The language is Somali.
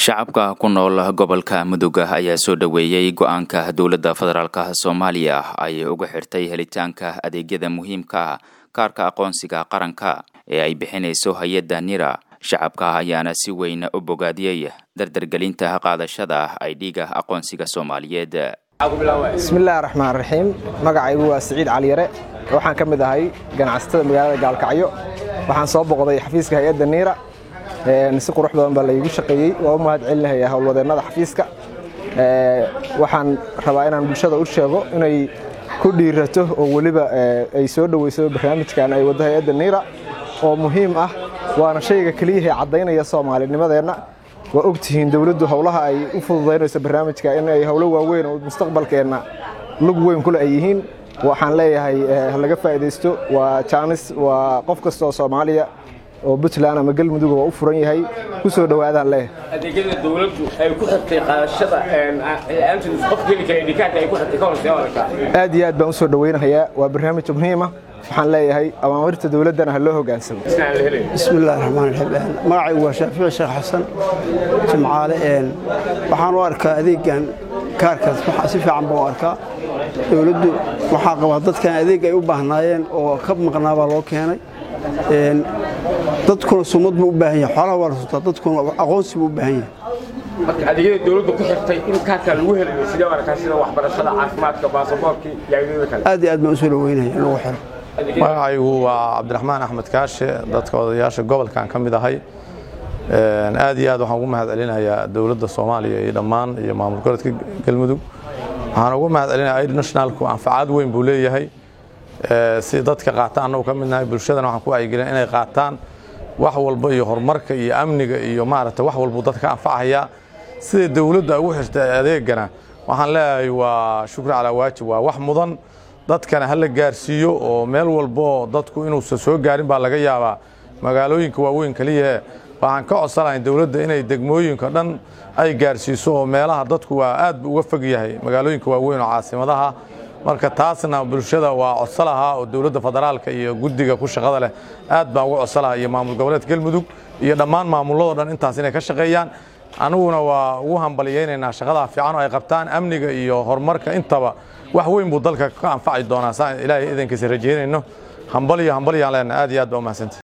shacabka ku nool gobolka mudug ayaa soo dhoweeyey go-aanka dowladda federaalk soomaaliya ay uga xirtay helitaanka adeegyada muhiimka kaarka aqoonsiga qaranka ee ay bixinayso hay-adda nira shacabka ayaana si weyn u bogaadiyey dardargelinta qaadashada aydhiga aqoonsiga soomaaliyeed bismillahi raxmaan raxiim magacaygu waa siciid caliyare waxaan ka mid ahay ganacsatada magaalada gaalkacyo waxaan soo boqday xafiiska hay-adda niira si qurux badan baa laygu shaqeeyey waa u mahad celinayaa howlwadeennada xafiiska waxaan rabaa inaan bulshada u sheego inay ku dhiirato oo weliba ay soo dhoweyso barnaamijkan ay waddo hay-adda niira oo muhiim ah waana shayga keliyahay caddaynaya soomaalinimadeenna waa ogtihiin dowladdu howlaha ay u fududaynayso barnaamijka in ay howlo waaweyn oo mustaqbalkeenna lug weyn kule ay yihiin waxaan leeyahay laga faa'iidaysto waa jaanis waa qof kasta oo soomaaliya oo puntland ama galmudug waa u furan yahay ku soo dhowaadaan leh adeegyada dowladdu ay ku xirtay qaadashada qof geli kara idhikaarka ay ku xirtay ka horse aragtaa aad iyo aad baan u soo dhoweynahayaa waa barnaamij muhiima waxaan leeyahay amaamirta dowladdana ha loo hoggaansamo bismillahi raxmaan raxiim magacaygu waa shaafici sheekh xasan jimcaale waxaan u arkaa adeegan kaarkaas si fiican baan u arkaa dowladdu waxaa qabaa dadkan adeeg ay u baahnaayeen oo ka maqnaa baa loo keenay dadkuna sumad buu u baahan yahay xoolaha waa la sutaa dadkuna aqoonsi buu u baahan yahay marka adeegyada dowladdu ku xirtay in kaarka lagu helayo sidee u aragtaa sida waxbarashada caafimaadka baasaboorkii iyo adeegyada kale aad iyo aad baan u soo dhaweynaya in lagu xiro magacaygu waa cabdiraxmaan axmed kaashe dadka odayaasha gobolkan ka mid ahay aad iyo aad waxaan ugu mahad celinayaa dowladda soomaaliya iyo dhammaan iyo maamul goboleedka galmudug waxaan ugu mahad celinaya aid nationalku anfacaad weyn buu leeyahay si dadka qaata annagu ka midnahay bulshadana waxaan ku wacyigelin inay qaataan wax walba iyo horumarka iyo amniga iyo maaragta wax walbuu dadka anfacayaa siday dowladdu ay ugu xirtay adeegana waxaan leeyahay waa shukri calaa waajib waa wax mudan dadkana ha la gaarsiiyo oo meel walboo dadku inuusan soo gaarin baa laga yaabaa magaalooyinka waaweyn keliyahe waxaan ka codsanahay dowladda inay degmooyinka dhan ay gaarsiiso oo meelaha dadku waa aad bu uga fog yahay magaalooyinka waaweyn oo caasimadaha marka taasna bulshada waa codso lahaa oo dowladda federaalka iyo guddiga ku shaqada leh aad baan uga codso lahaa iyo maamul goboleed galmudug iyo dhammaan maamulladoo dhan intaas inay ka shaqeeyaan aniguna waa ugu hambaliyeynaynaa shaqadaa fiican oo ay qabtaan amniga iyo horumarka intaba wax weyn buu dalka ka anfaci doonaa saan ilaahay idankiisa rajeynayno hambal iyo hambalyaan leenahay aad iyo aad baa u mahadsantahy